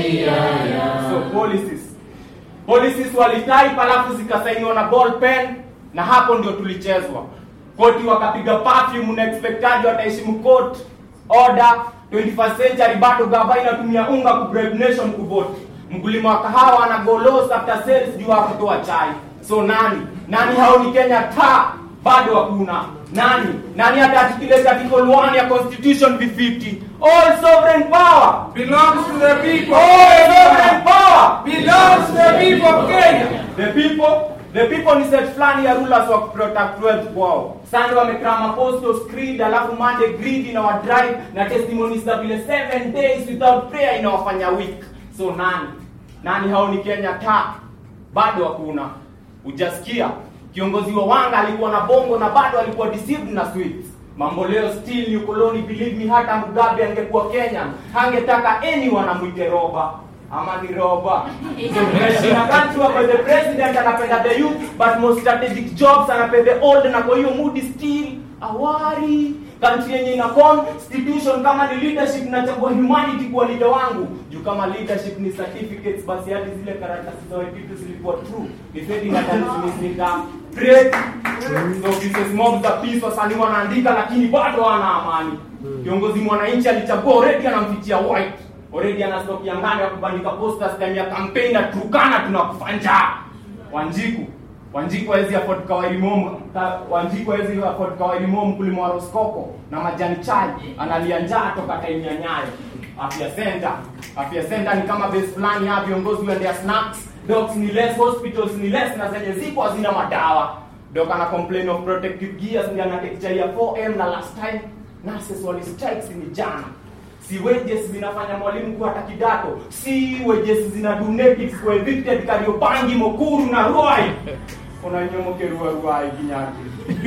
so policies policies walitype alafu zikasainiwa na ball pen na hapo ndio tulichezwa koti wakapiga perfume na expectaji wataheshimu court order 21st century bado gava inatumia unga ku bribe nation kuvote mkulima wa kahawa ana golos after sales juu ya kutoa chai so nani nani hao ni kenya ta bado hakuna nani nani hata articulate article 1 ya constitution v50 all sovereign power belongs to the people. all sovereign power belongs to the people of Kenya. the people the people ni set fulani ya rulers wa protect wealth kwao sunday wamekram apostles creed alafu monday greed inawadrive na testimonies za vile seven days without prayer inawafanya weak so nani nani hao ni kenya ta bado hakuna ujasikia kiongozi wa wanga alikuwa na bongo na bado alikuwa deceived na sweets mambo leo still ni ukoloni believe me hata mugabe angekuwa kenya hangetaka anyone amwite roba ama ni roba so tunaishi country where the president anapenda the youth but most strategic jobs anapenda the old na kwa hiyo mood still awari country yenye ina constitution kama ni leadership nachagua humanity kuwa leader wangu juu kama leadership ni certificates basi hadi zile karatasi za vitu zilikuwa true defending atanism nika great so pieces mob za peace wasanii wanaandika lakini bado wana amani kiongozi mwananchi alichagua already anampitia white already ana stock ya ngano ya kubandika posters time ya campaign na tukana tunakufanja wanjiku wanjiku hawezi afford kawaii mom ka, wanjiku hawezi afford kawaii mom kulima wa roskoko na majani chai analia njaa toka time ya nyayo afya center afya center ni kama base fulani ya viongozi waendea snacks docs ni less hospitals ni less na zenye zipo hazina madawa doc ana complain of protective gears ndio anatake chai ya 4m na last time nurses wali strikes ni jana si wages zinafanya mwalimu kuwa hata kidato si wages zina donate kwa evicted Kariobangi Mokuru na Ruai kuna nyomoke Ruai Ruai kinyaki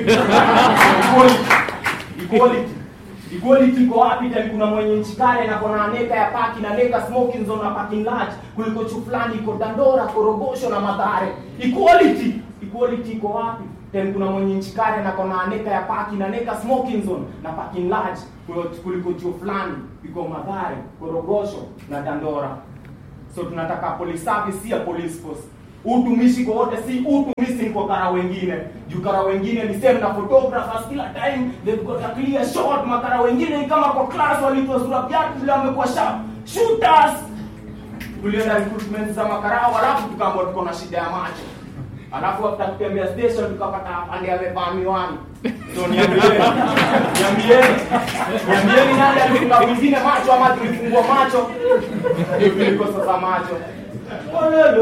equality equality equality iko wapi tani kuna mwenye nchi kale na kuna neka ya paki na neka smoking zone na parking lot kuliko chu fulani iko Dandora Korogosho na Mathare equality equality iko wapi then kuna mwenye nchi kale na kona neka ya paki na neka smoking zone na parking lot kuliko- kuliko chuo fulani iko Mathare, Korogosho na Dandora. So tunataka police service si ya police force. Utumishi kwa wote si utumishi kwa kara wengine. Juu kara wengine ni same na photographers kila time they've got a clear shot. Makara wengine ni kama kwa class walitoa sura viatu vile wamekuwa sharp shooters. Tulienda recruitment za makarao alafu tukaambiwa tuko na shida ya macho. Alafu after kutembea station tukapata afande amevaa miwani. So niambieni, niambieni, niambieni nani alifunga mwingine macho ama tulifungua macho? Ndio kuliko sasa macho. Ololo.